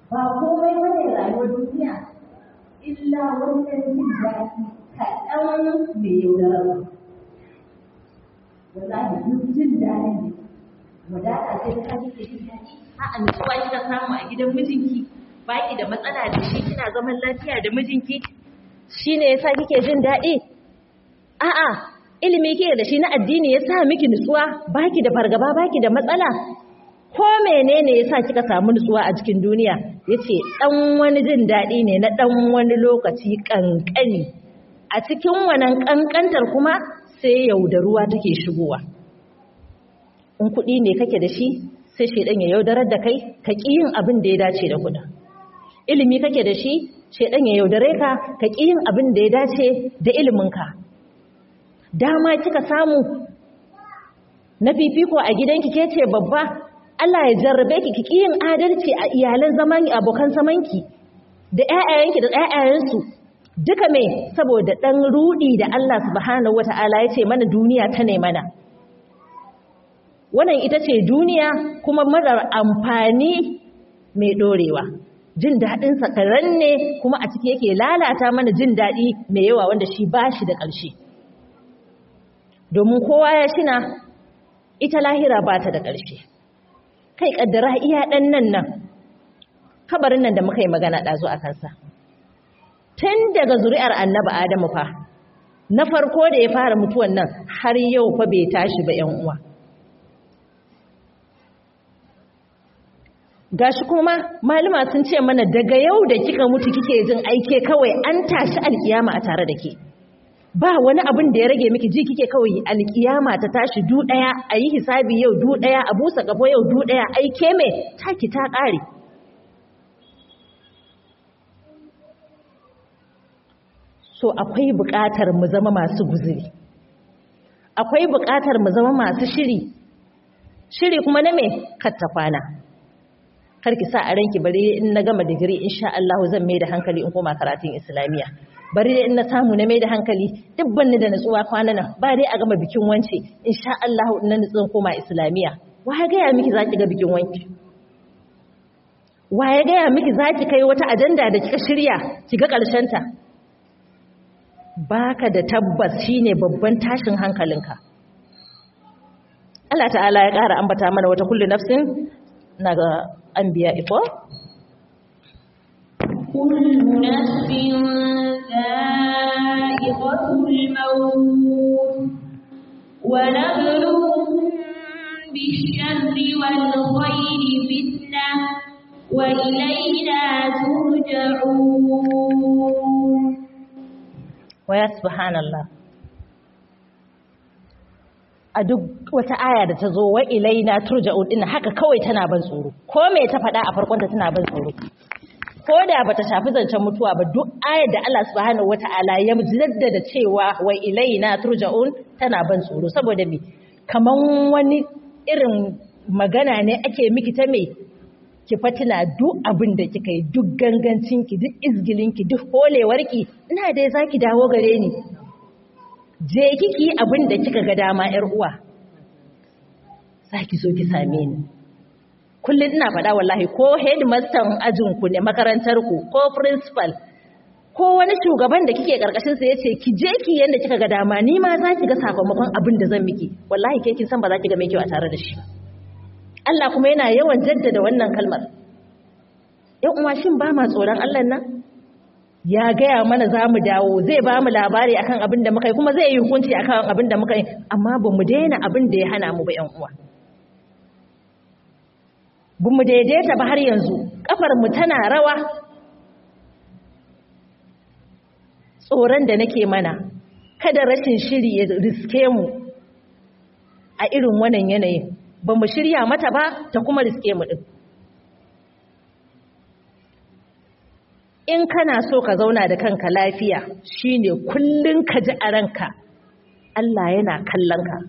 ba komai bane rayuwar duniya illa wannan jin daɗi kaɗan mai yaudararwa wallahi duk jin daɗin ne wadata ce ta kike jin daɗi a'a nutsuwa kika samu a gidan mijinki baki da matsala da shi kina zaman lafiya da mijinki shine yasa kike jin daɗi a'a ilimi kike da shi na addini yasa miki nutsuwa baki da fargaba baki da matsala ko menene yasa kika samu nutsuwa a cikin duniya yace dan wani jin daɗi ne na dan wani lokaci kankani a cikin wannan kankantar kuma sai yaudaruwa take shigowa in kuɗi ne kake da shi sai shedan ya yaudarar da kai ka ƙi yin abin da ya dace da kuɗin ilimi kake da shi shedan ya yaudare ka ka ƙi yin abin da ya dace da iliminka dama kika samu na fifiko a gidanki ke ce babba Allah ya jarrabe ki ki yin adalci a iyalan zaman abokan zamanki da ƴaƴayenki da ƴaƴayensu duka me saboda dan rudi da Allah subhanahu wataala ya ce mana duniya ta ne mana wannan ita ce duniya kuma marar amfani mai dorewa jin daɗin sakaran ne kuma a ciki yake lalata mana jin daɗi mai yawa wanda shi ba shi da ƙarshe domin kowa ya shina ita lahira ba ta da ƙarshe kai ƙaddara iya ɗan nan nan kabarin nan da muka yi magana ɗazu a kansa tun daga zuri'ar annaba adamu fa na farko da ya fara mutuwan nan har yau fa bai tashi ba 'yan uwa gashi kuma malama sun ce mana daga yau da kika mutu kike jin aike kawai an tashi alkiyama a tare da ke ba wani abin da ya rage miki ji kike kawai alkiyama ta tashi du daya a yi hisabi yau du daya a busa gabo yau du daya aike me taki ta kare so akwai buƙatar mu zama masu guzuri akwai buƙatar mu zama masu shiri shiri kuma na me katta kwana karki sa a ranki bari in na gama digiri insha Allah zan mai da hankali in koma karatun islamiya bari dai in na samu na mai da hankali duk banni da nutsuwa kwana nan ba dai a gama bikin wance insha Allah in na nutsun koma islamiya wa ya gaya miki zaki ga bikin wanki wa ya gaya miki zaki kai wata ajanda da kika shirya ki ga karshen ta baka da tabbas shine babban tashin hankalinka Allah ta'ala ya ƙara ambata mana wata kullu nafsin na ga an biya iko? كل نفس ذائقة الموت ونبلوكم بالشر والخير فتنة وإلينا ترجعون ويا سبحان الله a duk wata aya da ta zo wa ilaina turja'un din haka kawai tana ban tsoro ko me ta faɗa a farkon ta tana ban tsoro ko da bata shafi zancen mutuwa ba duk ayar da Allah subhanahu wata'ala ya jaddada cewa wa ilaina turja'un tana ban tsoro saboda me kaman wani irin magana ne ake miki ta me ki fatina duk abin da kika yi duk gangancinki duk izgilinki duk holewarki ina dai zaki dawo gare ni je kiki abin da kika ga dama yar uwa zaki zo ki same ni kullum ina faɗa wallahi ko headmaster ajin ku ne makarantar ku ko principal ko wani shugaban da kike karkashin sa yace ki je ki yanda kika ga dama ni ma zaki ga sakamakon abin da zan miki wallahi ke kin san ba za ki ga mai kyau a tare da shi Allah kuma yana yawan jaddada wannan kalmar yan uwa shin ba ma tsoron Allah nan ya gaya mana za mu dawo zai ba mu labari akan abin da muka yi kuma zai yi hukunci akan abin da muka yi amma ba mu daina abin da ya hana mu ba yan uwa ba mu daidaita ba har yanzu kafar mu tana rawa tsoron da nake mana kada rashin shiri ya riske mu a irin wannan yanayin ba mu shirya mata ba ta kuma riske mu din in kana so ka zauna da kanka lafiya shine kullun ka ji a ranka Allah yana kallon ka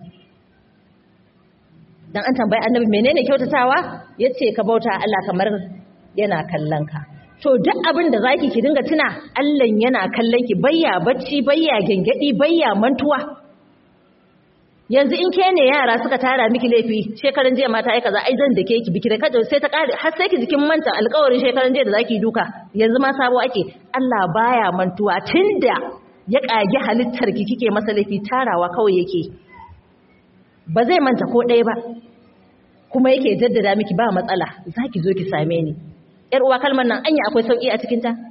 dan an tambayi annabi menene kyautatawa yace ka bauta Allah kamar yana kallon ka to duk abin da zaki ki dinga tuna Allah yana kallon ki bayya bacci bayya gengedi bayya mantuwa yanzu in ke ne yara suka tara miki laifi shekaran jiya mata ai kaza ai zan da ke ki biki da kada sai ta kare har sai ki jikin manta alƙawarin shekaran jiya da zaki duka yanzu ma sabo ake Allah baya mantuwa tunda ya kage halittar ki kike masa laifi tarawa kawai yake ba zai manta ko ɗaya ba kuma yake jaddada miki ba matsala zaki zo ki same ni yar uwa kalmar nan anya akwai sauki a cikin ta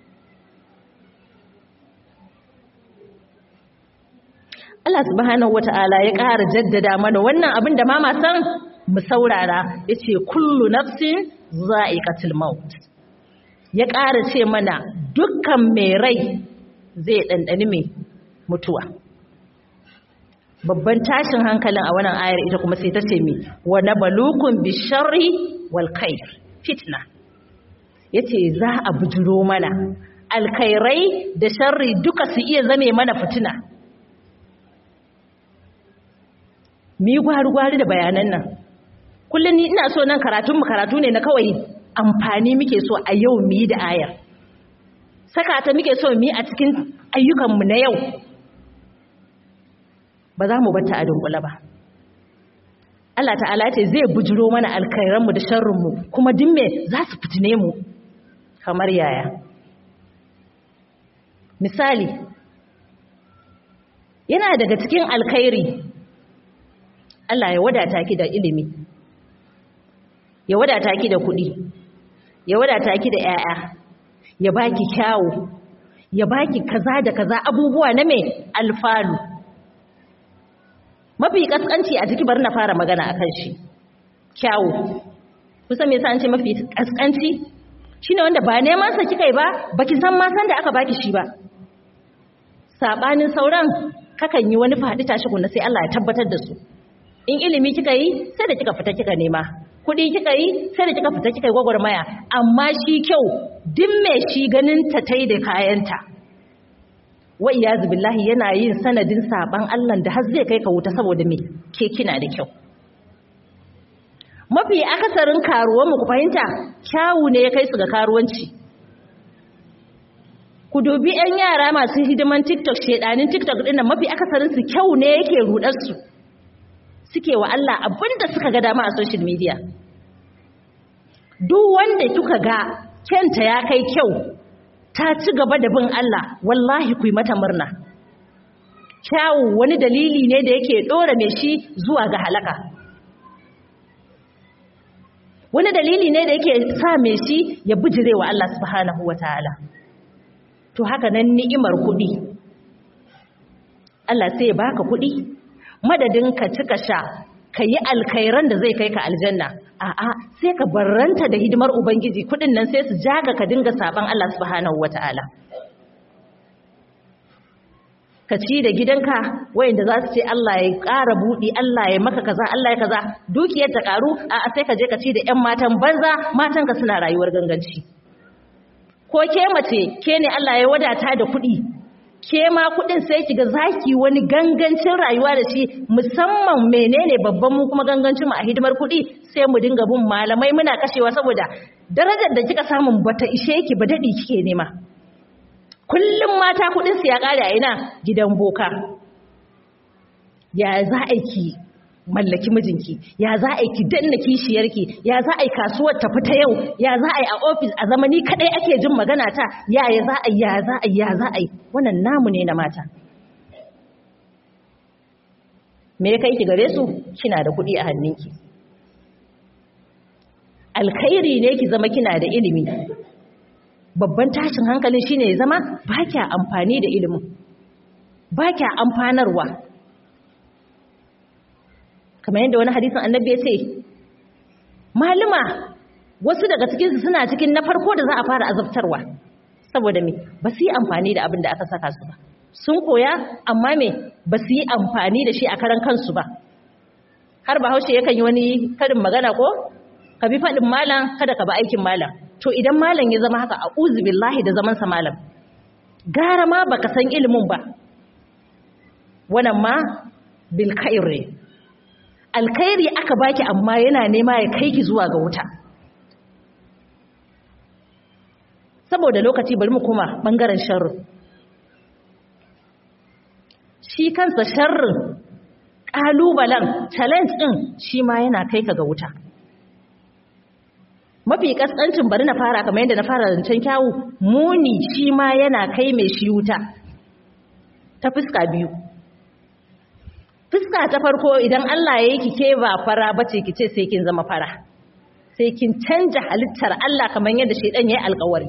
Allah subhanahu wata'ala ya ƙara jaddada mana wannan abin da mama san mu saurara yace kullu nafsin za'iqatul maut ya ƙara ce mana dukkan mai rai zai ɗanɗani mai mutuwa babban tashin hankalin a wannan ayar ita kuma sai ta ce mai wa nabalukun bisharri wal khair fitna yace za a bujiro mana alkhairai da sharri duka su iya zame mana fitina mu yi gwari-gwari da bayanan nan kullum ni ina so nan karatunmu karatu ne na kawai amfani muke so a yau mu yi da ayar saka ta muke so mu yi a cikin ayyukanmu na yau ba za mu bata a dunkula ba Allah ta'ala ce zai bujiro mana alkhairanmu da sharrinmu kuma dimme za su fitine mu kamar yaya misali yana daga cikin alkhairi Allah ya wadata ki da ilimi ya wadata ki da kuɗi ya wadata ki da ƴaƴa ya baki kyawu ya baki kaza da kaza abubuwa na me alfalu mafi kaskanci a jiki bari na fara magana akan shi kyawu kusan me yasa an ce mafi kaskanci shine wanda ba neman sa kikai ba baki san ma san da aka baki shi ba sabanin sauran kakan yi wani faɗi tashi kunna sai Allah ya tabbatar da su in ilimi kika yi sai da kika fita kika nema kuɗi kika yi sai da kika fita kika yi gwagwarmaya amma shi kyau duk mai shi ganin ta tai da kayanta wa iyazu billahi yana yin sanadin saban Allah da har zai kai ka wuta saboda me ke kina da kyau mafi akasarin karuwan mu ku fahimta kyawu ne ya kai su ga karuwanci ku dubi 'yan yara masu hidiman TikTok shedanin TikTok ɗin nan mafi akasarin su kyau ne yake rudar su suke wa Allah abinda suka ga dama a social media duk wanda kuka ga kyanta ya kai kyau ta ci gaba da bin Allah wallahi ku yi mata murna kyawu wani dalili ne da yake dora mai shi zuwa ga halaka wani dalili ne da yake sa mai shi ya bijire wa Allah subhanahu wataala to haka nan ni'imar kuɗi Allah sai ya baka kuɗi madadin ka cika sha ka yi alkhairan da zai kai ka aljanna a'a sai ka barranta da hidimar ubangiji kudin nan sai su jaga ka dinga saban Allah subhanahu wataala ka ci da gidanka wayanda za su ce Allah ya ƙara buɗi Allah ya maka kaza Allah ya kaza dukiyar ta ƙaru a'a sai ka je ka ci da ƴan matan banza matanka suna rayuwar ganganci ko ke mace ke ne Allah ya wadata da kuɗi ke ma kudin sai kiga zaki wani gangancin rayuwa da shi musamman menene babban mu kuma gangancin mu a hidimar kudi sai mu dinga bin malamai muna kashewa saboda darajar da kika samu bata ishe ki ba dadi kike nema kullum mata kudin su ya kare a ina gidan boka ya za a ki mallaki mijinki ya za a yi ki danna kishiyarki ya za a yi kasuwar tafi ta yau ya za a yi a ofis a zamani kadai ake jin magana ta ya ya za a yi ya za a yi ya za a yi wannan namu ne na mata me ya kai ki gare su kina da kuɗi a hannunki alkhairi ne ki zama kina da ilimi babban tashin hankalin shine ya zama ba kya amfani da ilimin ba kya amfanarwa kamar yadda wani hadisin annabi ya ce maluma wasu daga cikinsu suna cikin na farko da za a fara azabtarwa saboda me ba su yi amfani da abin da aka saka su ba sun koya amma me ba su yi amfani da shi a karan kansu ba har bahaushe yakan yi wani karin magana ko ka bi faɗin malam kada ka ba aikin malam to idan malam ya zama haka a billahi da zamansa malam gara ma baka san ilimin ba wannan ma bil khairi alkhairi aka baki amma yana nema ya kai ki zuwa ga wuta saboda lokaci bari mu kuma bangaren sharri shi kansa sharrin ƙalubalen challenge ɗin shi ma yana kai ka ga wuta mafi ƙasƙancin bari na fara kamar yadda na fara zancen kyawu muni shi ma yana kai mai shi wuta ta fuska biyu fuska ta farko idan Allah ya yi kike ba fara bace kice sai kin zama fara sai kin canja halittar Allah kamar yadda shedan yayi alƙawari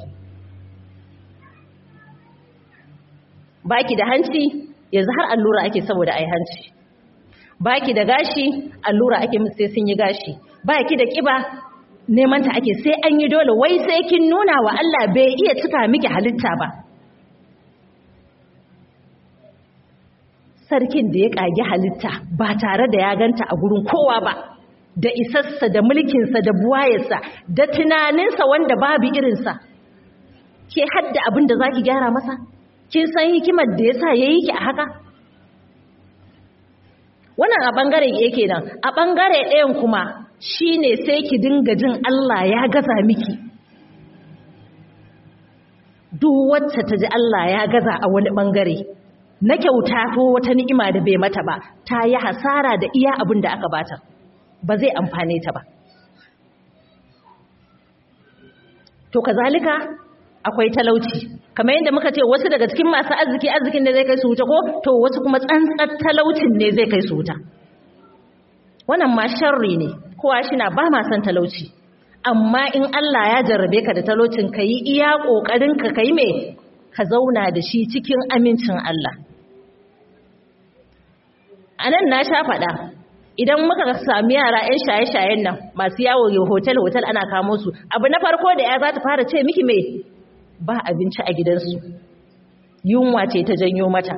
baki da hanci yanzu har allura ake saboda ai hanci baki da gashi allura ake musu sai sun yi gashi baki da kiba neman ta ake sai an yi dole wai sai kin nuna wa Allah bai iya cika miki halitta ba sarkin da ya kage halitta ba tare da ya ganta a gurin kowa ba da isassa da mulkinsa da buwayarsa da tunaninsa wanda babu irinsa ke hadda abin da za ki gyara masa kin san hikimar da ya sa ya yi ki a haka wannan a ɓangare yake nan a ɓangare ɗayan kuma shi ne sai ki dinga jin Allah ya gaza miki duk wacce ta ji Allah ya gaza a wani ɓangare na kyauta ko wata ni'ima da bai mata ba ta yi hasara da iya abin da aka bata ba zai amfane ta ba to kazalika akwai talauci kamar yadda muka ce wasu daga cikin masu arziki arzikin da zai kai su wuta ko to wasu kuma tsantsar talaucin ne zai kai su wuta wannan ma sharri ne kowa shi na ba ma san talauci amma in Allah ya jarrabe ka da talaucin ka yi iya ƙoƙarin ka kai me ka zauna da shi cikin amincin Allah a nan na sha faɗa idan muka sami yara 'yan shaye-shayen nan masu yawo hotel-hotel ana kamo su abu na farko da ya za ta fara ce miki mai ba abinci a gidansu yunwa ce ta janyo mata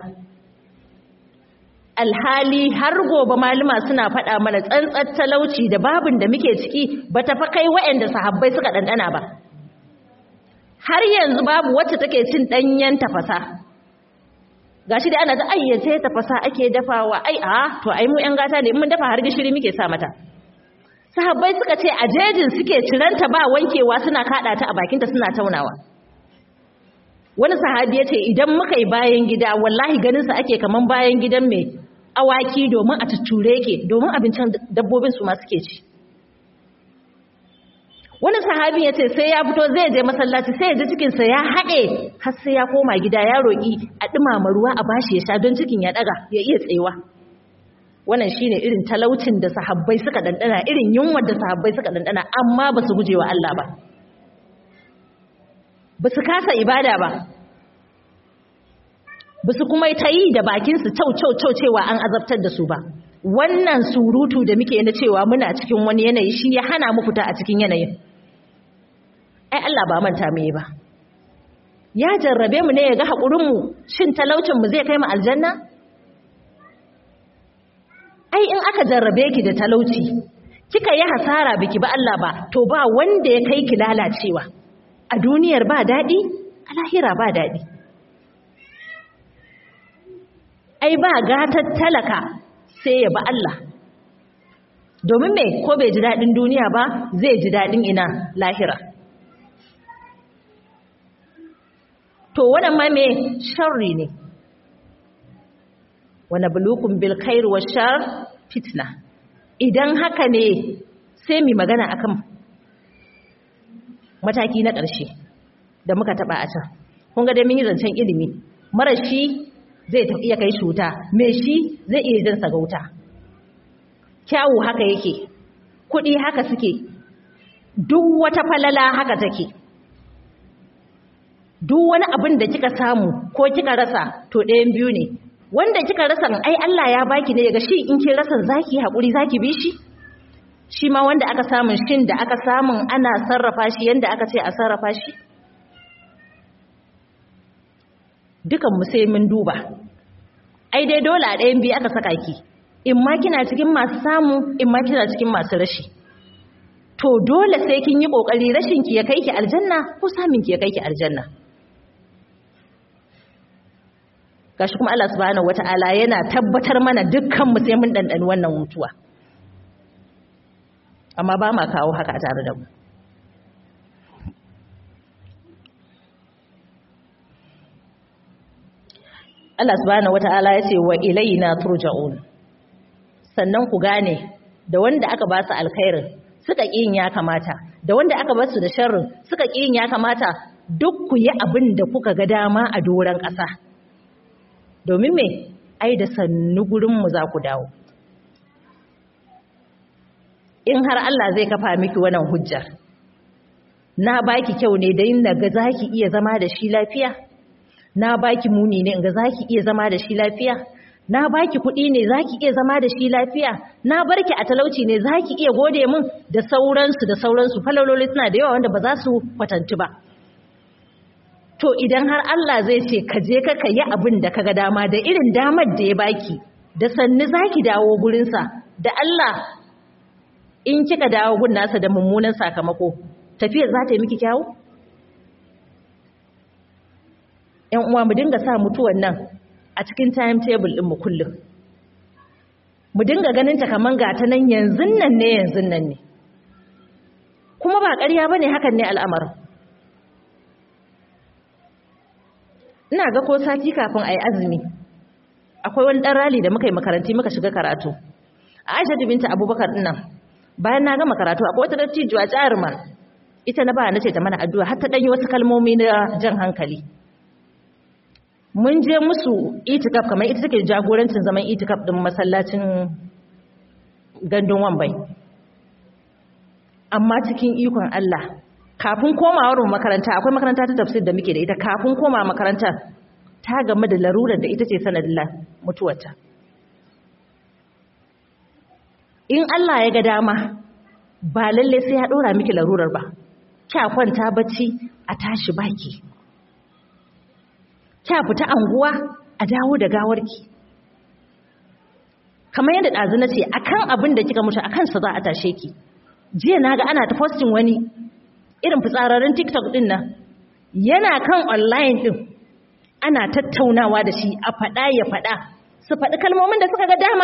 alhali har gobe malama suna faɗa mana tsantsar talauci da babin da muke ciki ba ta fa kai waɗanda sahabbai suka ɗanɗana ba har yanzu babu wacce take cin ɗanyen tafasa gashi da ana ta ayyace tafasa ake dafawa ai a to ai mu ƴan gata ne mun dafa har gishiri muke sa mata sahabbai suka ce a jejin suke ciranta ba wankewa suna kaɗa ta a bakinta suna taunawa wani sahabi ya ce idan muka yi bayan gida wallahi ganinsa ake kaman bayan gidan mai awaki domin a tutture ke domin abincin dabbobin su ma suke ci wani sahabi ya ce sai ya fito zai je masallaci sai ya ji cikinsa ya haɗe har sai ya koma gida ya roƙi a ɗumama ruwa a bashi ya sha don cikin ya ɗaga ya iya tsayewa wannan shine irin talaucin da sahabbai suka ɗanɗana irin yunwar da sahabbai suka ɗanɗana amma ba su guje wa Allah ba ba su kasa ibada ba ba su kuma ta yi da bakinsu cau-cau-cau cewa an azabtar da su ba wannan surutu da muke na cewa muna cikin wani yanayi shi ya hana mu fita a cikin yanayin ai Allah ba manta mu ba ya jarrabe mu ne ya ga haƙurinmu shin talaucinmu zai kai mu aljanna ai in aka jarrabe ki da talauci kika yi hasara biki ba Allah ba to ba wanda ya kai ki lalacewa a duniyar ba daɗi a lahira ba daɗi ai ba gatar talaka sai ya ba Allah domin me ko bai ji daɗin duniya ba zai ji daɗin ina lahira to wannan ma me sharri ne wani bulukun bil khair wa shar fitna idan haka ne sai mu magana akan mataki na ƙarshe da muka taɓa a can kun ga dai mun yi zancen ilimi mara shi zai iya kai shi wuta mai shi zai iya jinsa ga wuta kyawu haka yake kuɗi haka suke duk wata falala haka take duk wani abin da kika samu ko kika rasa to ɗayan biyu ne wanda kika rasa ai Allah ya baki ne daga shi in kin rasa zaki haƙuri zaki bi shi shi ma wanda aka samun shin da aka samun ana sarrafa shi yanda aka ce a sarrafa shi dukan mu sai mun duba ai dai dole a ɗayan biyu aka saka ki in ma kina cikin masu samu in ma kina cikin masu rashi to dole sai kin yi kokari rashin ki ya kai ki aljanna ko samun ki ya kai ki aljanna gashi kuma Allah subhanahu wataala yana tabbatar mana dukkan mu sai mun dandani wannan mutuwa amma ba ma kawo haka a tare da mu Allah subhanahu wata'ala ya ce wa ilaina turja'un sannan ku gane da wanda aka ba su alkhairin suka ƙin ya kamata da wanda aka ba su da sharrin suka ƙin ya kamata duk ku yi abin da kuka ga dama a doron ƙasa domin me ai da sannu gurinmu za ku dawo in har Allah zai kafa miki wannan hujjar na baki kyau ne da yin ga zaki iya zama da shi lafiya na baki muni ne ga zaki iya zama da shi lafiya na baki kuɗi ne zaki iya zama da shi lafiya na barki a talauci ne zaki iya gode min da sauransu da sauransu falaloli suna da yawa wanda ba za su kwatanci ba to idan har Allah zai ce ka je ka yi abin da kaga dama da irin damar da ya baki da sannu zaki dawo gurinsa da Allah in kika dawo gun nasa da mummunan sakamako tafiyar za ta yi miki kyawu ‘yan uwa mu dinga sa mutuwan nan a cikin timetable ɗinmu kullum mu dinga ganin ta kaman gata nan yanzu nan ne yanzu nan ne kuma ba ƙarya ba ne hakan ne al'amarin ina ga ko sati kafin a yi azumi akwai wani ɗan rali da muka yi makaranti muka shiga karatu a aisha binta abubakar ɗinnan bayan na gama karatu akwai wata dattijuwa jaruma ita na ba na ce ta mana addu'a har ta ɗanyi wasu kalmomi na jan hankali mun je musu itikaf kamar ita take jagorancin zaman itikaf ɗin masallacin gandun wambai amma cikin ikon Allah kafin komawar makaranta akwai makaranta ta tafsir da muke da ita kafin koma makaranta ta game da larurar da ita ce sanadin mutuwarta in Allah ya ga dama ba lalle sai ya dora miki larurar ba kya kwanta bacci a tashi baki kya fita anguwa a dawo da gawarki kamar yadda ɗazu na ce akan abin da kika mutu akan sa za a tashe ki jiya na ga ana ta posting wani irin fitsararren tiktok din nan yana kan online din ana tattaunawa da shi a faɗa ya faɗa su faɗi kalmomin da suka ga dama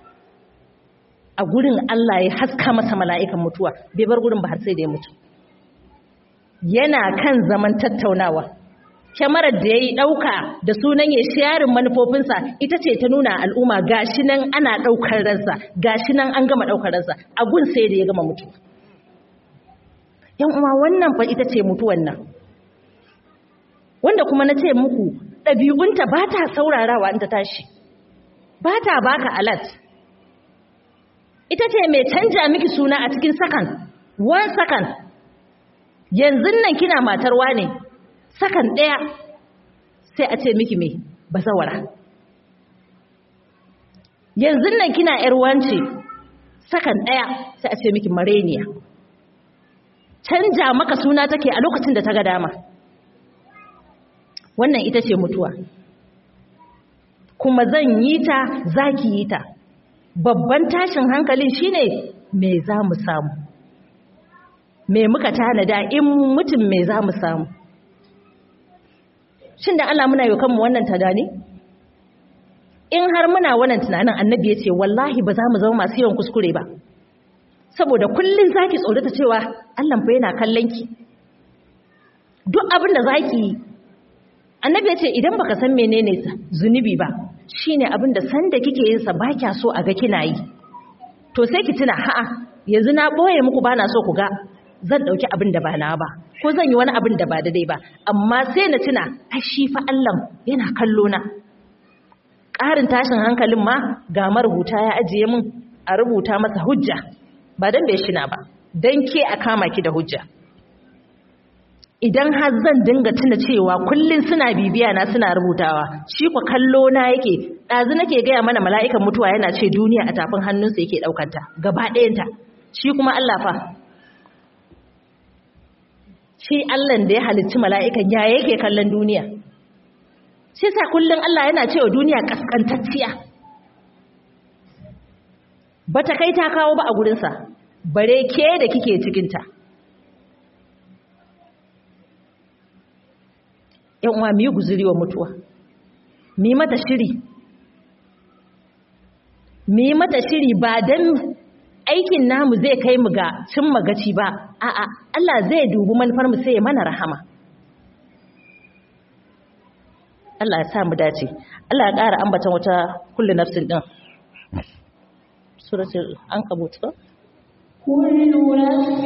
a gurin Allah ya haska masa mala'ikan mutuwa bai bar gurin ba har sai da ya mutu yana kan zaman tattaunawa kyamarar da ya yi ɗauka da sunan ya sharin manufofinsa ita ce ta nuna al'umma gashi nan ana ɗaukar ransa gashi nan an gama ɗaukar ransa a gun sai da ya gama mutuwa yan uwa wannan fa ita ce mutuwan nan wanda kuma na ce muku ɗabi'unta ba ta saurarawa in ta tashi ba ta baka alat ita ce mai canja miki suna a cikin sakan one sakan yanzu nan kina matarwa ne sakan ɗaya sai a ce miki mai bazawara yanzu nan kina ‘yar wance sakan ɗaya sai a ce miki mareniya canja maka suna take a lokacin da ta ga dama wannan ita ce mutuwa kuma zan yi ta za ki yi ta babban tashin hankalin shine me za mu samu me muka tanada in mutum me za mu samu shin da Allah muna yi kanmu wannan tagani in har muna wannan tunanin annabi ya ce wallahi ba za mu zama masu yawan kuskure ba saboda kullum zaki tsorata cewa Allah fa yana kallon ki duk abin da zaki yi annabi ya ce idan baka san menene zunubi ba shine abin da sanda kike yin sa kya so a ga kina yi to sai ki tuna ha'a yanzu na boye muku bana so ku ga zan dauki abin da ba na ba ko zan yi wani abin da ba daidai ba amma sai na tuna ai shi fa Allah yana kallo na ƙarin tashin hankalin ma ga marubuta ya ajiye min a rubuta masa hujja ba dan bai shina ba dan ke a kama ki da hujja idan har zan dinga tuna cewa kullun suna bibiya na suna rubutawa shi ku kallo na yake ɗazu nake gaya mana mala'ikan mutuwa yana ce duniya a tafin hannunsa yake ɗaukanta gaba ɗayanta shi kuma Allah fa shi Allah da ya halicci mala'ikan ya yake kallon duniya shi sa kullun Allah yana cewa duniya kaskantacciya bata kai ta kawo ba a gurinsa bare ke da kike cikinta yan uwa mu yi guzuri wa mutuwa mu yi mata shiri mu yi mata shiri ba dan aikin namu zai kai mu ga cin magaci ba a'a Allah zai dubi manufar mu sai ya mana rahama Allah ya sa mu dace Allah ya ƙara ambatan wata kullu nafsin din suratul ankabut ko كل نفس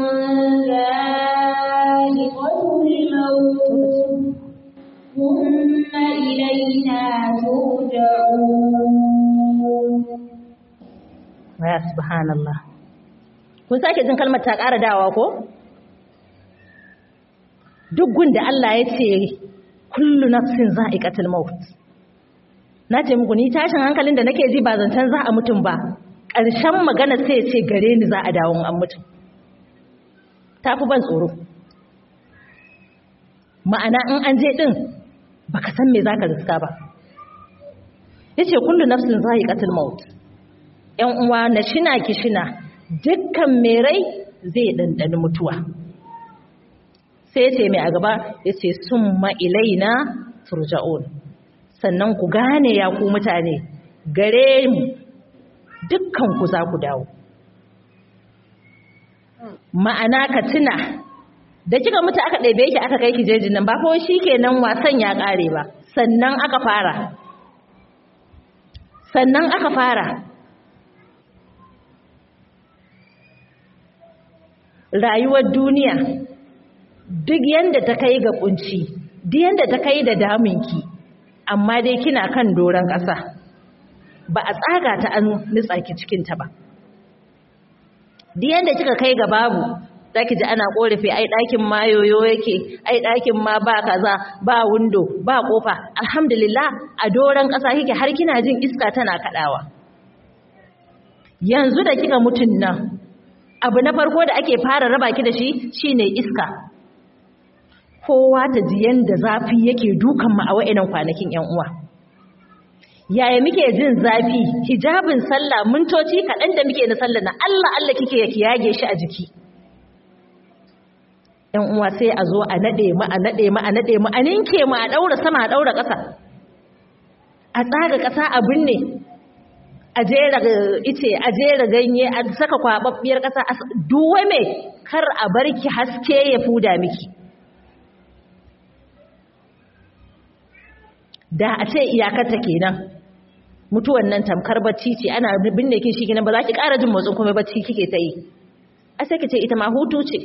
ذائقة الموت ثم إلينا ترجعون ya subhanallah kun sake jin kalmar ta ƙara dawa ko duk gunda Allah ya ce kullu nafsin za'iqatul maut na ce muku ni tashin hankalin da nake ji ba zancen za a mutum ba ƙarshen magana sai ce gare ni za a dawo an mutum ta fi ban tsoro ma'ana in an je ɗin baka san me za ka riska ba ya ce kullu nafsin za'iqatul maut ‘yan uwa na shina ki shina dukkan mai rai zai ɗanɗani mutuwa sai ce mai a gaba ya ce sun ma'ilaina turja'un sannan ku gane ya ku mutane gare mu dukkan ku za ku dawo ma'ana ka tuna da kika mutu aka ɗaibe ki aka kai ki jejin nan ba ko shi kenan wasan ya ƙare ba sannan aka fara sannan aka fara rayuwar duniya duk yanda ta kai ga kunci duk yanda ta kai da daminki amma dai kina kan doron ƙasa ba a tsaga ta an nutsa ki cikin ta ba duk yanda kika kai ga babu zaki ji ana korafi ai ɗakin ma yoyo yake ai ɗakin ma ba kaza ba windo ba kofa alhamdulillah a doron ƙasa kike har kina jin iska tana kaɗawa yanzu da kika mutun nan abu na farko da ake fara raba ki da shi shine iska kowa ta ji yanda zafi yake dukan mu a wa'inan kwanakin yan uwa yaya muke jin zafi hijabin sallah mintoci kaɗan da muke na sallah na Allah Allah kike ya yage shi a jiki yan uwa sai a zo a nade mu a nade mu a nade mu a ninke mu a daura sama a daura ƙasa a tsaga ƙasa a binne a jera ice a jera ganye a saka kwababbiyar ƙasa duwe me kar a barki haske ya fuda miki da a ce iyakarta kenan mutuwan nan tamkar bacci ce ana binne ki shi kenan ba za ki ƙara jin motsin kuma bacci kike ta yi a sai ki ce ita ma hutu ce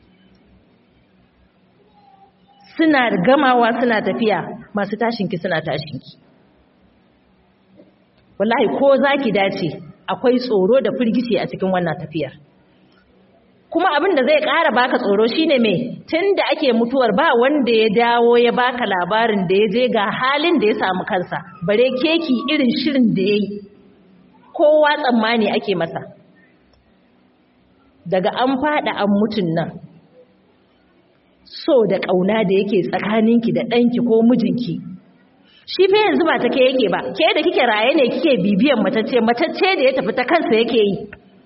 suna gamawa suna tafiya masu tashinki suna tashinki wallahi ko za ki dace akwai tsoro da firgici a cikin wannan tafiyar kuma abin da zai ƙara baka tsoro shine me tunda ake mutuwar ba wanda ya dawo ya baka labarin da ya je ga halin da ya samu kansa bare keki irin shirin da yayi kowa tsammani ake masa daga an fada an mutun nan so da ƙauna da yake tsakaninki da ɗanki ko mijinki shi fa yanzu ba ta ke yake ba ke da kike raye ne kike bibiyan matacce matacce da ya tafi ta kansa yake yi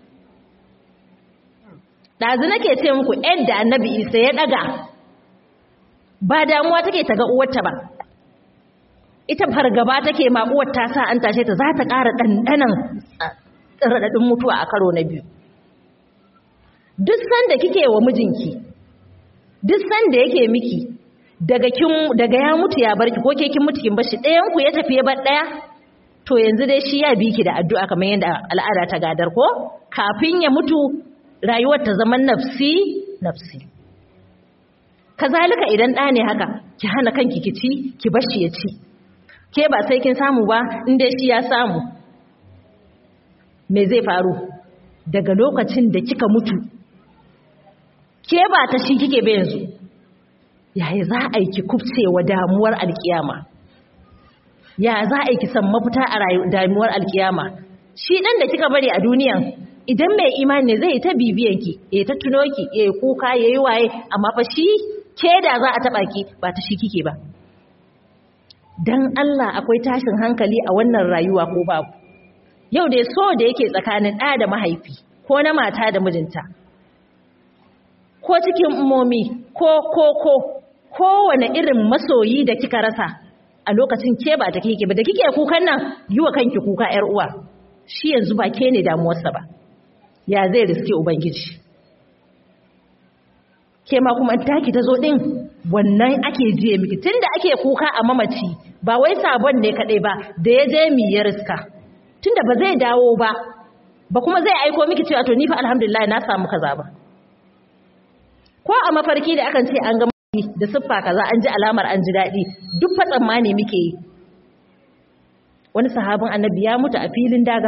ɗazu nake ce muku yadda annabi isa ya ɗaga ba damuwa take ta ga uwarta ba ita fargaba take ma uwar ta sa an tashe ta za ta ƙara ɗanɗanan raɗaɗin mutuwa a karo na biyu duk sanda kike wa mijinki duk sanda yake miki daga kin daga ya mutu ya barki ko ke kin mutu kin bashi ɗayan ku ya tafi ya bar ɗaya to yanzu dai shi ya bi ki da addu'a kamar yadda al'ada ta gadar ko kafin ya mutu rayuwar ta zama nafsi nafsi kazalika idan ɗa ne haka ki hana kanki ki ci ki bashi ya ci ke ba sai kin samu ba in dai shi ya samu me zai faru daga lokacin da kika mutu ke ba ta shi kike ba yanzu yaya za a yi ki kubcewa damuwar alkiyama ya za a yi ki san mafita a damuwar alkiyama shi dan da kika bari a duniyan idan mai imani ne zai ta bibiyan ki ya ta tuno ki ya kuka ya yi waye amma fa shi ke da za a taba ki ba ta shi kike ba dan Allah akwai tashin hankali a wannan rayuwa ko babu yau da so da yake tsakanin ɗa da mahaifi ko na mata da mijinta ko cikin umomi ko ko ko kowane irin masoyi da kika rasa a lokacin ke ba ta kike ba da kike kukan nan yi wa kanki kuka yar uwa shi yanzu ba ke ne damuwarsa ba ya zai riske ubangiji ke ma kuma taki ta zo din wannan ake jiye miki tunda ake kuka a mamaci ba wai sabon ne kadai ba da ya je mi ya riska tunda ba zai dawo ba ba kuma zai aiko miki cewa to ni fa alhamdulillah na samu kaza ba ko a mafarki da akan ce an ga da siffa kaza an ji alamar an ji daɗi duk fa tsammani muke yi wani sahabin annabi ya mutu a filin daga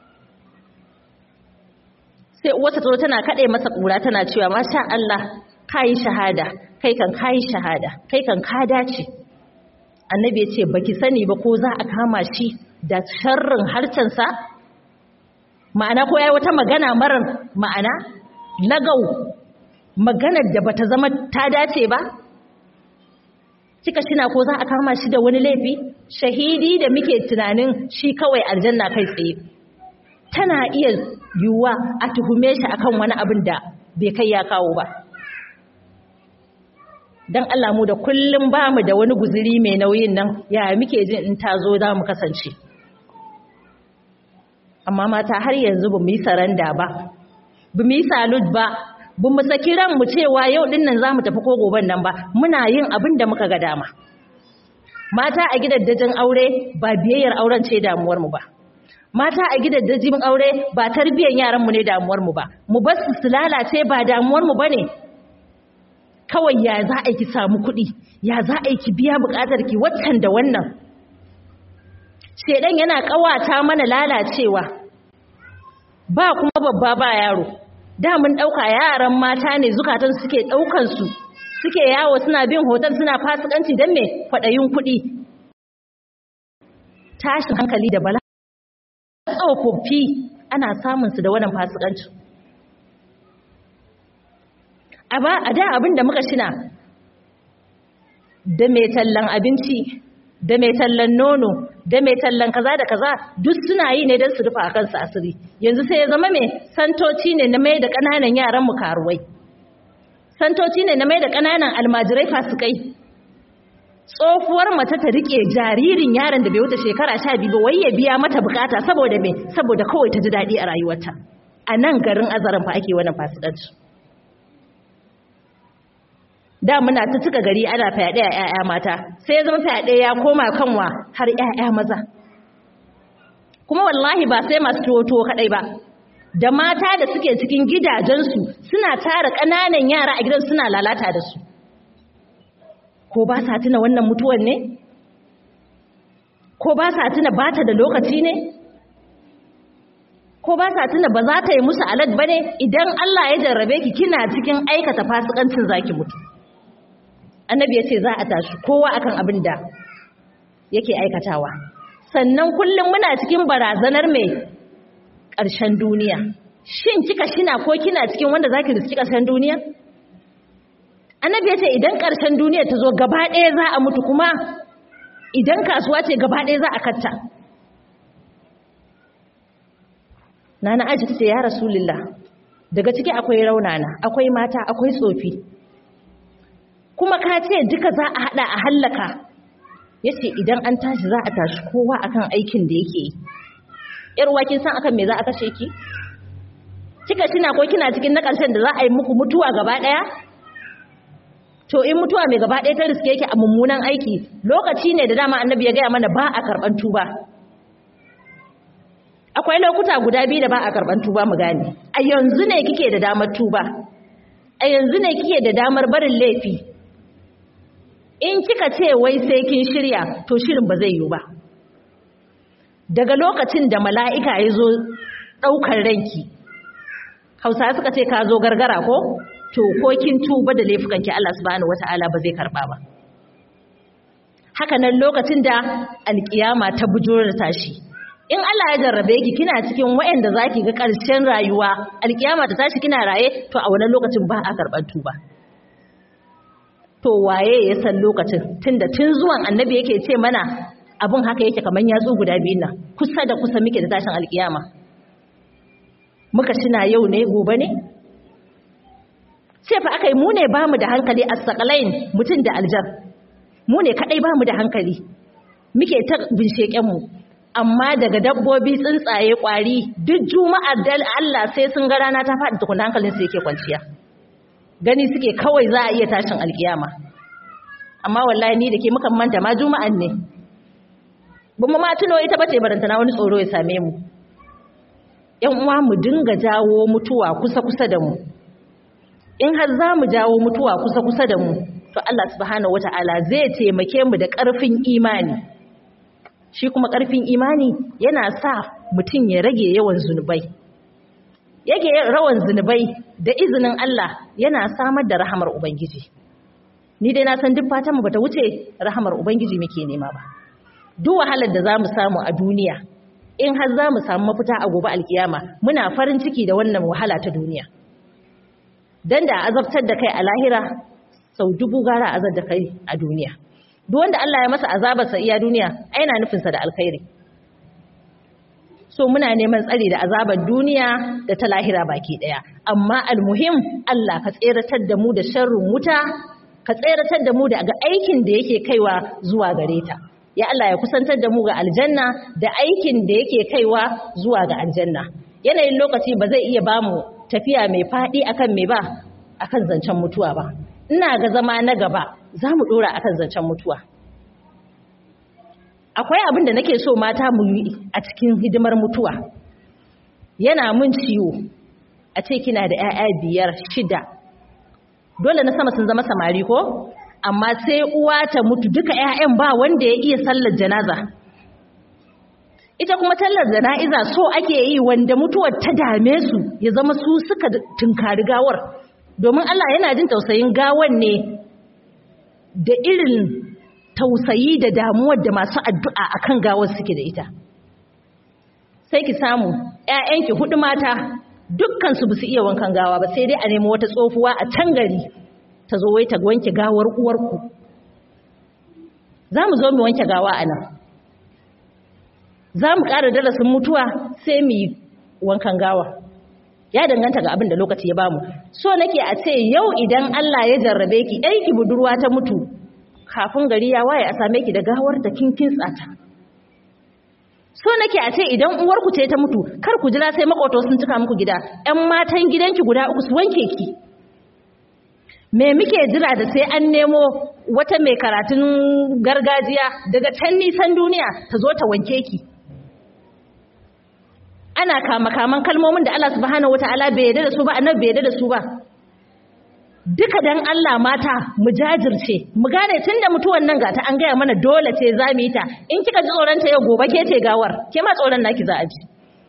sai uwarsa tsoro tana kaɗe masa ƙura tana cewa masha Allah kayi shahada kai kan kayi shahada kai kan ka dace annabi ya ce baki sani ba ko za a kama shi da sharrin harcensa ma'ana ko yayi wata magana marar ma'ana lagau maganar da bata zama ta dace ba kika shina ko za a kama shi da wani laifi shahidi da muke tunanin shi kawai aljanna kai tsaye tana iya yiwuwa a tuhume shi akan wani abin da bai kai ya kawo ba don Allah mu da kullum ba mu da wani guziri mai nauyin nan ya muke jin in ta zo za mu kasance amma mata har yanzu ba mu yi saranda ba ba mu yi salud ba ba mu saki mu cewa yau din nan za mu tafi ko goben nan ba muna yin abin da muka ga dama mata a gidajen aure ba biyayyar auren ce damuwarmu ba mata a gidajen aure ba tarbiyyar yaranmu ne damuwarmu ba mu bar su lalace ba damuwarmu ba ne kawai ya za a ki samu kuɗi ya za a ki biya buƙatar ki waccan da wannan shedan yana ƙawata mana lalacewa ba kuma babba ba yaro da mun ɗauka yaran mata ne zukatan suke ɗaukansu suke yawo suna bin hoton suna fasikanci don me kwaɗayin kuɗi tashin hankali da bala tsofaffi ana samunsu da wannan fasikanci a da abin da muka shina da mai tallan abinci da mai tallan nono da mai tallan kaza da kaza duk suna yi ne don su rufa a kansu asiri yanzu sai ya zama mai santoci ne na mai da ƙananan yaran mu karuwai santoci ne na mai da ƙananan almajirai fasikai tsofuwar mace ta rike jaririn yaron da bai wuce shekara sha biyu ba wai ya biya mata bukata saboda me saboda kawai ta ji daɗi a rayuwarta a nan garin azarin fa ake wannan fasikanci da muna ta cika gari ana fyaɗe a 'ya'ya mata sai ya zama fyaɗe ya koma kanwa har 'ya'ya maza kuma wallahi ba sai masu tuwo kaɗai ba da mata da suke cikin gidajensu suna tara ƙananan yara a gidan suna lalata da su ko ba sa tuna wannan mutuwan ne ko ba sa tuna ba ta da lokaci ne ko ba sa tuna ba za ta yi musu alad ba ne idan Allah ya jarrabe ki kina cikin aikata fasikancin zaki mutu annabi ya ce za a tashi kowa akan abin da yake aikatawa sannan kullum muna cikin barazanar mai ƙarshen duniya shin kika shina ko kina cikin wanda zaki riski ƙarshen duniya annabi ya ce idan ƙarshen duniya ta zo gaba ɗaya za a mutu kuma idan kasuwa ce gaba ɗaya za a katta nana aji ta ce ya rasulullah daga ciki akwai raunana akwai mata akwai tsofi kuma ka ce duka za a hada a hallaka ya ce idan an tashi za a tashi kowa akan aikin da yake yi yarwa kin san akan me za a kashe ki kika kina ko kina cikin na ƙarshen da za a yi muku mutuwa gaba ɗaya to in mutuwa mai gaba ɗaya ta riske yake a mummunan aiki lokaci ne da dama annabi ya gaya mana ba a karɓar tuba akwai lokuta guda biyu da ba a karɓar tuba mu gane a yanzu ne kike da damar tuba a yanzu ne kike da damar barin laifi in kika ce wai sai kin shirya to shirin ba zai yiwu ba daga lokacin da mala'ika ya zo ɗaukar ranki hausa suka ce ka zo gargara ko to ko kin tuba da laifukanki Allah subhanahu wata'ala ba zai karba ba haka nan lokacin da alkiyama ta bujuro da tashi in Allah ya jarrabe ki kina cikin waɗanda zaki ga ƙarshen rayuwa alkiyama ta tashi kina raye to a wannan lokacin ba a karɓar tuba to waye ya san lokacin tunda tun zuwan annabi yake ce mana abun haka yake kaman yatsu guda biyun nan kusa da kusa muke da tashin alkiyama muka shina yau ne gobe ne sai fa aka yi mu ne ba mu da hankali a sakalain mutum da aljar mu ne kaɗai ba mu da hankali muke ta binsheƙenmu amma daga dabbobi tsuntsaye ƙwari duk juma'ar da Allah sai sun ga rana ta faɗi tukuna hankalin su yake kwanciya gani suke kawai za a iya tashin alkiyama amma wallahi ni da ke mukan manta ma juma'an ne ba mu ma tuno ita bace barantana wani tsoro ya same mu ‘yan uwa mu dinga jawo mutuwa kusa-kusa da mu in har za mu jawo mutuwa kusa-kusa da mu to Allah subhanahu wata'ala zai taimake mu da ƙarfin imani shi kuma ƙarfin imani yana sa mutum ya rage yawan zunubai yake rawan zunubai da izinin Allah yana samar da rahamar ubangiji ni dai na san duk fatan mu bata wuce rahamar ubangiji muke nema ba duk wahalar da zamu samu a duniya in har zamu samu mafita a gobe alkiyama muna farin ciki da wannan wahala ta duniya dan da azabtar da kai a lahira sau dubu gara azab da kai a duniya duk wanda Allah ya masa azabar sa iya duniya ai na nufin sa da alkhairi so muna neman tsari da azabar duniya da ta lahira baki daya amma almuhim Allah ka tseratar da mu da sharrin wuta ka tseratar da mu daga aikin da yake kaiwa zuwa gare ta ya Allah ya kusantar da mu ga aljanna da aikin da yake kaiwa zuwa ga aljanna yanayin lokaci ba zai iya bamu tafiya mai faɗi akan me ba akan zancen mutuwa ba ina ga zama na gaba za mu ɗora akan zancen mutuwa akwai abin da nake so mata mu yi a cikin hidimar mutuwa yana mun ciwo a ce kina da 'ya'ya biyar shida dole na sama sun zama samari ko amma sai uwa ta mutu duka 'ya'yan ba wanda ya iya sallar janaza ita kuma tallar jana'iza so ake yi wanda mutuwar ta dame su ya zama su suka tunkari gawar domin Allah yana jin tausayin gawan ne da irin tausayi da damuwar da masu addu'a akan gawar suke da ita sai ki samu ‘ya'yanki hudu mata dukkansu ba su iya wankan gawa ba sai dai a nemi wata tsofuwa a can gari ta zo wai ta wanke gawar uwarku za mu zo mu wanke gawa a nan za mu ƙara darasin mutuwa sai mu yi wankan gawa ya danganta ga abin da lokaci ya bamu so nake a ce yau idan Allah ya jarrabe ki ki budurwa ta mutu kafin gari ya waye a same ki da gawar da kin tsata. so nake a ce idan uwarku ce ta mutu kar ku jira sai makoto sun cika muku gida ƴan matan gidanki guda uku su wanke ki me muke jira da sai an nemo wata mai karatun gargajiya daga can nisan duniya ta zo ta wanke ki ana kama kaman kalmomin da Allah subhanahu wataala bai yarda da su ba annabi bai yarda da su ba duka dan Allah mata mu jajirce mu gane tunda mutuwan nan gata an gaya mana dole ce za mu yi ta in kika ji tsoron ta yau gobe ke ce gawar ke ma tsoron naki za a ji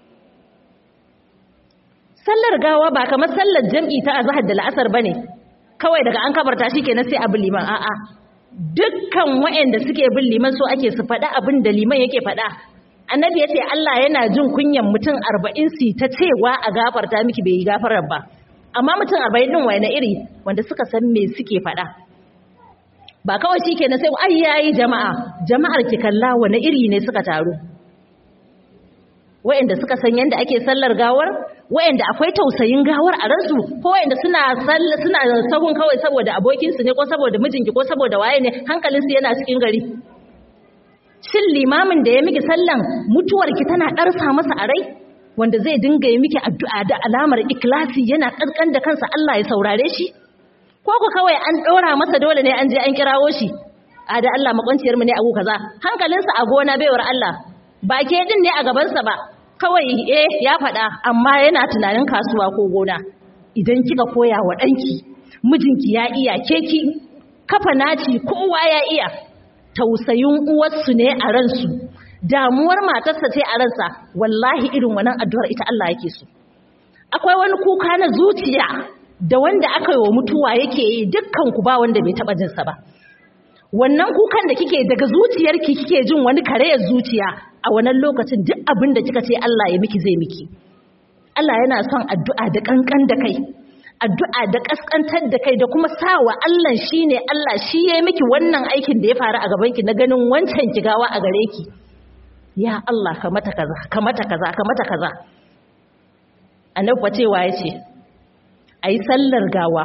sallar gawa ba kamar sallar jam'i ta azhar da la'asar bane kawai daga an kabarta shikenan sai abu liman a'a dukkan waɗanda suke bin liman so ake su faɗa abin da liman yake faɗa annabi ya ce Allah yana jin kunyan mutum arba'in su ta cewa a gafarta miki bai yi gafarar ba amma mutum arba'in ɗin wani iri wanda suka san me suke faɗa ba kawai shi ke na sai ai yayi jama'a jama'ar ki kalla wani iri ne suka taru wa'anda suka san yadda ake sallar gawar wa'anda akwai tausayin gawar a ransu ko wa'anda suna suna sahun kawai saboda abokinsu ne ko saboda mijinki ko saboda waye ne hankalinsu yana cikin gari shin limamin da ya miki sallan mutuwarki tana ɗarsa masa a rai wanda zai dinga yi miki addu'a da alamar ikilasi yana ƙarƙan da kansa Allah ya saurare shi ko ku kawai an ɗora masa dole ne an je an kirawo shi a da Allah makwanciyar mu ne a kaza hankalinsa a gona baiwar Allah ba ke din ne a gabansa ba kawai eh ya faɗa amma yana tunanin kasuwa ko gona idan kika koya wa ɗanki mijinki ya iya keki kafa naci kowa ya iya tausayin uwarsu ne a ransu damuwar matarsa ce a ransa wallahi irin wannan addu'ar ita Allah yake so akwai wani kuka na zuciya da wanda aka yi wa mutuwa yake yi dukkan ku ba wanda bai taba jinsa ba wannan kukan da kike daga zuciyarki kike jin wani karayar zuciya a wannan lokacin duk abin da kika ce Allah ya miki zai miki Allah yana son addu'a da kankan da kai addu'a da kaskantar da kai da kuma sawa Allah shine Allah shi ya miki wannan aikin da ya faru a gaban ki na ganin wancan kigawa a gare ki ya Allah ka mata kaza ka mata kaza ka mata kaza annabi cewa yace ayi sallar gawa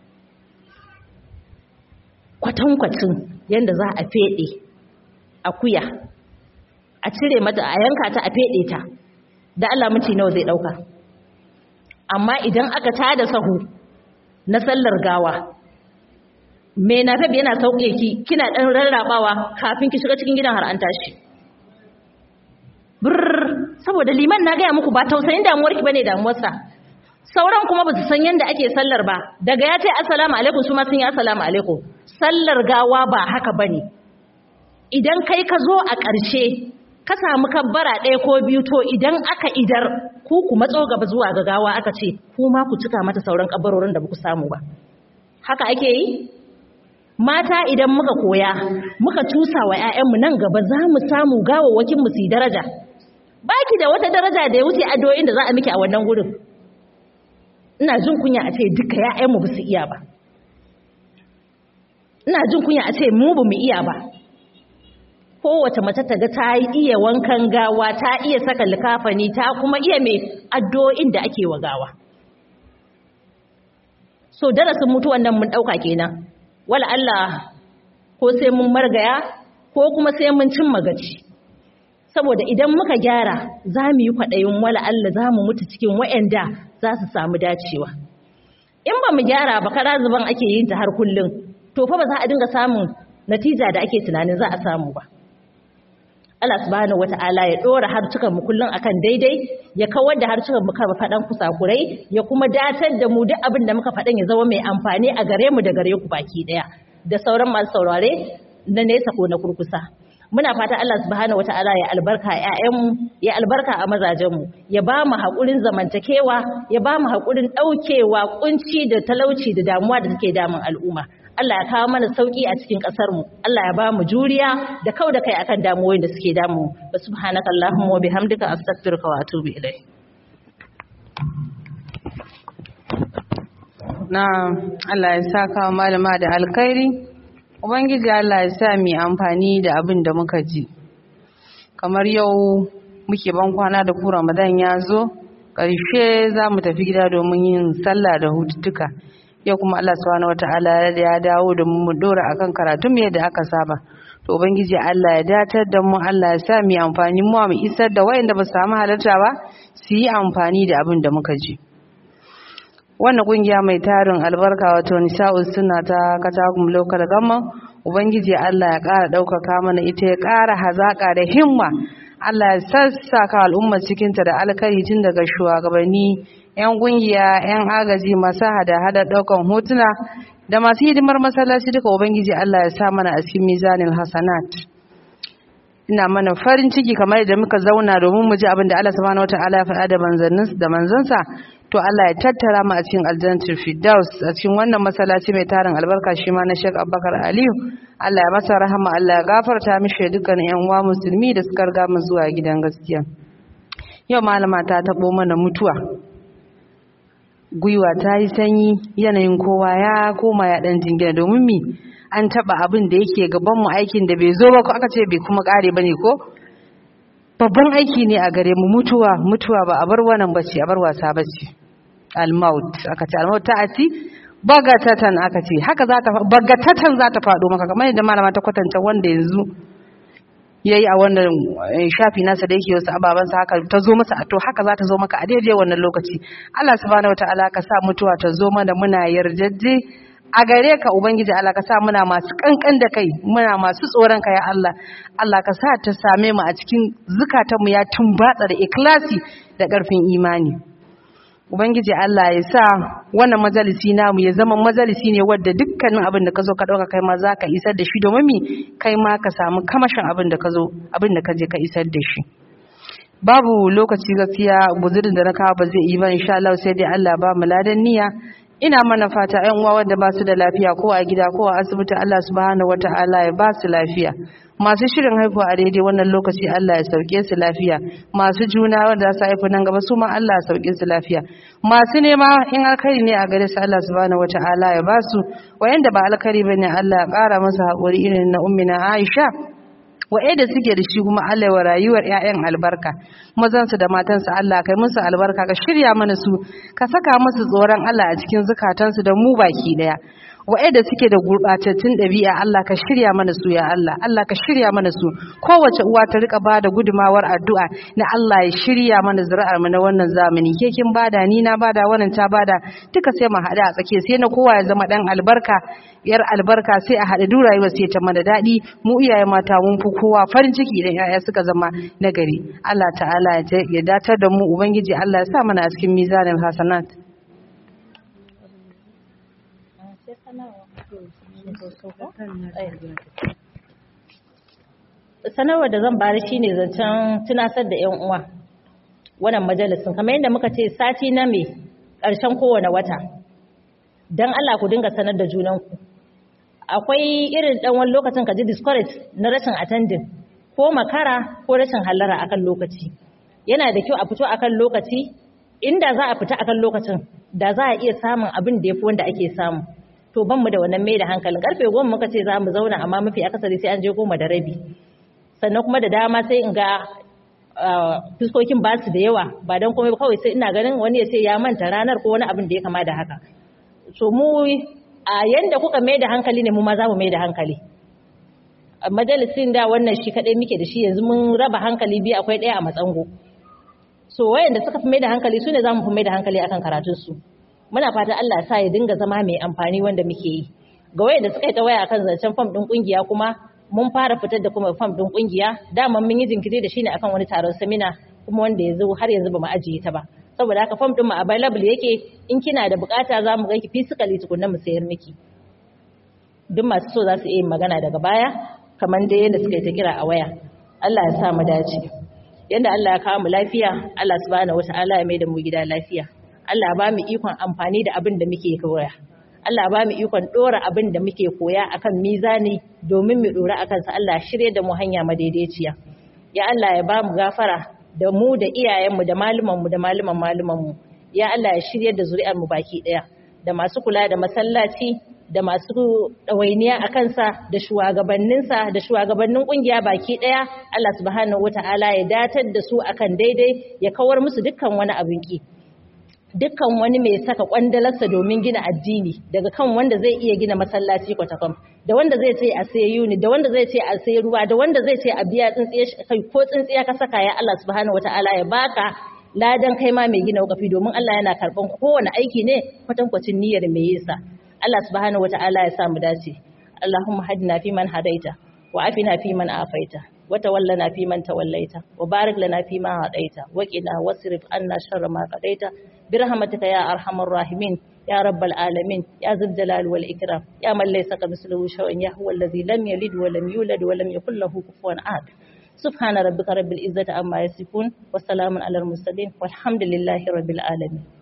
kwatankwacin yanda za a fede akuya a cire mata a yanka ta a fede ta da Allah minti nawa zai dauka amma idan aka tada sahu na sallar gawa me na tabi yana sauke ki kina dan rarrabawa kafin ki shiga cikin gidan har an tashi brr saboda liman na gaya muku ba tausayin damuwar ki bane damuwarsa sauran kuma ba su san yadda ake sallar ba daga ya ce assalamu alaikum su ma sun yi assalamu alaikum sallar gawa ba haka bane idan kai ka zo a ƙarshe ka samu kabbara ɗaya ko biyu to idan aka idar ku ku matso gaba zuwa ga gawa aka ce ku ma ku cika mata sauran kabbarorin da ba ku samu ba haka ake yi mata idan muka koya muka tusa wa 'ya'yanmu nan gaba za mu samu gawawwakin mu su daraja baki da wata daraja da ya wuce addu'o'in da za a miki a wannan gurin ina jin kunya a ce duka 'ya'yanmu ba su iya ba ina jin kunya a ce mu ba mu iya ba kowace mace ta ga ta iya wankan gawa ta iya saka likafani ta kuma iya mai addu'o'in da ake wa gawa so darasin mutuwan nan mun dauka kenan wala Allah ko sai mun margaya ko kuma sai mun cimma gaci saboda idan muka gyara za mu yi kwaɗayin wala Allah za mu mutu cikin wa'anda za su samu dacewa in ba mu gyara ba kara zuban ake yin ta har kullum to fa ba za a dinga samun natija da ake tunanin za a samu ba Allah subhanahu wata'ala ya dora harcukan mu kullun akan daidai ya kawar da harcukan mu kan fadan kusakurai ya kuma datar da mu duk abin da muka fadan ya zama mai amfani a gare mu da gare ku baki daya da sauran masu saurare na nesa ko na kurkusa muna fata Allah subhanahu wata'ala ya albarka ƴaƴan mu ya albarka a mazajen mu ya ba mu hakurin zamantakewa ya ba mu hakurin daukewa kunci da talauci da damuwa da take damun al'umma Allah ya kawo mana sauki a cikin ƙasar mu Allah ya ba mu juriya da kau da kai akan damuwoyin da suke damu wa subhanaka allahumma wa bihamdika astaghfiruka wa atubu ilayk na Allah ya saka malama da alkhairi ubangiji Allah ya sa mu amfani da abin da muka ji kamar yau muke ban kwana da ku Ramadan ya zo ƙarshe za mu tafi gida domin yin sallah da hututtuka yau kuma Allah subhanahu wataala ya dawo da mu mu dora akan karatun yadda aka saba to ubangiji Allah ya datar da mu Allah ya sa mu amfani mu mu isar da wayanda ba su samu halarta ba su yi amfani da abin da muka ji wannan kungiya mai tarin albarka wato nisa'us suna ta katakum lokal gamma ubangiji Allah ya ƙara ɗaukaka mana ita ya ƙara hazaƙa da himma Allah ya sassaka al'ummar cikinta da alkari tun daga shugabanni 'yan kungiya 'yan agaji masu hada-hada ɗaukan hotuna da masu hidimar masallaci duka ubangiji Allah ya sa mana a cikin mizanin hasanat ina mana farin ciki kamar yadda muka zauna domin mu ji abin da Allah subhanahu wataala ya faɗa da manzannin da manzansa to Allah ya tattara mu a cikin aljannatul firdaus a cikin wannan masallaci mai tarin albarka shi ma na Sheikh Abubakar Aliyu Allah ya masa rahama Allah ya gafarta mishi dukkan ƴan uwa musulmi da suka riga mu zuwa gidan gaskiya yau malama ta tabo mana mutuwa gwiwa ta yi sanyi yanayin kowa ya koma ya dan jingina domin mi an taba abin da yake gaban mu aikin da bai zo ba ko aka ce bai kuma kare bane ko babban aiki ne a gare mu mutuwa mutuwa ba a bar wannan bace a bar wasa bace al-maut aka ce al-maut ta'ati bagatatan aka ce haka za ta bagatatan za ta fado maka kamar yadda malama ta kwatanta wanda yanzu yayi a wannan shafi nasa da yake wasu ababan sa haka ta zo masa to haka za ta zo maka a daidai wannan lokaci Allah subhanahu wataala ka sa mutuwa ta zo mana muna yarjejje a gare ka ubangiji Allah ka sa muna masu kankan da kai muna masu tsoron ka ya Allah Allah ka sa ta same mu a cikin zukatanmu ya tumbatsa da ikhlasi da ƙarfin imani ubangiji Allah ya sa wannan majalisi namu ya zama majalisi ne wadda dukkanin abin da ka zo ka ɗauka kai ma za ka isar da shi domin mi kai ma ka samu kamashin abin da ka zo abin da ka je ka isar da shi babu lokaci gaskiya guzurin da na kawo ba zai yi ba insha Allah sai dai Allah ba mu ladan niyya ina mana fata ƴan uwa wanda ba su da lafiya ko a gida ko a asibiti Allah subhanahu wataala ya ba su lafiya masu shirin haihuwa a daidai wannan lokaci Allah ya sauke su lafiya masu juna wanda za su haifu nan gaba su ma Allah ya sauke su lafiya masu nema in alkhairi ne a gare su Allah subhanahu wataala ya ba su wayanda ba alkhairi bane Allah ya ƙara masa haƙuri irin na ummina Aisha da suke da shi kuma Allah wa rayuwar ƴaƴan albarka mazansu da matansu Allah kai musu albarka ka shirya mana su ka saka musu tsoron Allah a cikin zukatansu da mu baki daya wa'anda suke da gurɓatattun ɗabi'a Allah ka shirya mana su ya Allah Allah ka shirya mana su kowace uwa ta rika bada gudumawar addu'a na Allah ya shirya mana zuri'ar mu na wannan zamani ke kin bada ni na bada wannan ta bada duka sai mu haɗu a tsakiya sai na kowa ya zama dan albarka yar albarka sai a haɗu duk rayuwar sai ta mana daɗi mu iyaye mata mun fi kowa farin ciki idan 'ya'ya suka zama nagari Allah ta'ala ya datar da mu ubangiji Allah ya sa mana a cikin mizanin hasanat sanarwar da zan bari shine zancen tunasar da yan uwa wannan majalisin kamar yadda muka ce sati na me ƙarshen kowane wata don Allah ku dinga sanar da junanku akwai irin ɗan wani lokacin ka ji discourage na rashin attending ko makara ko rashin hallara akan lokaci yana da kyau a fito akan lokaci inda za a fita akan lokacin da za a iya samun abin da ya fi wanda ake samu to ban mu da wannan mai da hankalin karfe goma muka ce za mu zauna amma mafi akasari sai an je goma da rabi sannan kuma da dama sai in ga fuskokin ba su da yawa ba don komai kawai sai ina ganin wani ya ce ya manta ranar ko wani abin da ya kama da haka so mu a yanda kuka mai da hankali ne mu ma za mu mai da hankali majalisin da wannan shi kadai muke da shi yanzu mun raba hankali biyu akwai ɗaya a matsango so wayanda suka fi mai da hankali su ne za mu fi mai da hankali akan karatunsu muna fatan Allah ya sa ya dinga zama mai amfani wanda muke yi ga wayanda suka yi ta waya akan zancen fam din kungiya kuma mun fara fitar da kuma fam din kungiya dama mun yi jinkiri da shi ne akan wani taron samina kuma wanda yanzu har yanzu ba mu ajiye ta ba saboda haka fam din mu available yake in kina da bukata za mu ganki physically tukunna mu sayar miki duk masu so za su iya magana daga baya kamar dai yadda suka yi ta kira a waya Allah ya sa mu dace yanda Allah ya kawo mu lafiya Allah subhanahu wataala ya mai da mu gida lafiya Allah ba mu ikon amfani da abin da muke koya Allah ba mu ikon dora abin da muke koya akan mizani domin mu dora akan sa Allah shirye da mu hanya madaidaiciya ya Allah ya ba mu gafara da mu da iyayenmu da malumanmu da maluman malumanmu ya Allah ya shirye da zuri'ar mu baki daya da masu kula da masallaci da masu ɗawainiya a kansa da shugabanninsa da shugabannin ƙungiya baki ɗaya Allah subhanahu wata'ala ya datar da su akan daidai ya kawar musu dukkan wani abin ki dukkan wani mai saka kwandalarsa domin gina addini daga kan wanda zai iya gina masallaci kwatakam da wanda zai ce a sai yuni da wanda zai ce a sai ruwa da wanda zai ce a biya tsintsiya kai ko tsintsiya ka saka ya Allah subhanahu wata'ala ya baka ladan kai ma mai gina wakafi domin Allah yana karban kowane aiki ne kwatankwacin niyyar mai yinsa Allah subhanahu wata'ala ya samu dace Allahumma hadina fi man hadaita wa afina fi man afaita wa tawallana fi man tawallaita wa barik lana fi ma hadaita wa qina wasrif anna sharra ma qadaita bi rahmatika ya arhamar rahimin ya rabbal alamin ya zul jalal wal ikram ya man laysa kamithlihi shay'un ya huwa alladhi lam yalid wa lam yulad wa lam yakul lahu kufuwan ahad سبحان ربك رب العزة عما يصفون وسلام على المرسلين والحمد لله رب العالمين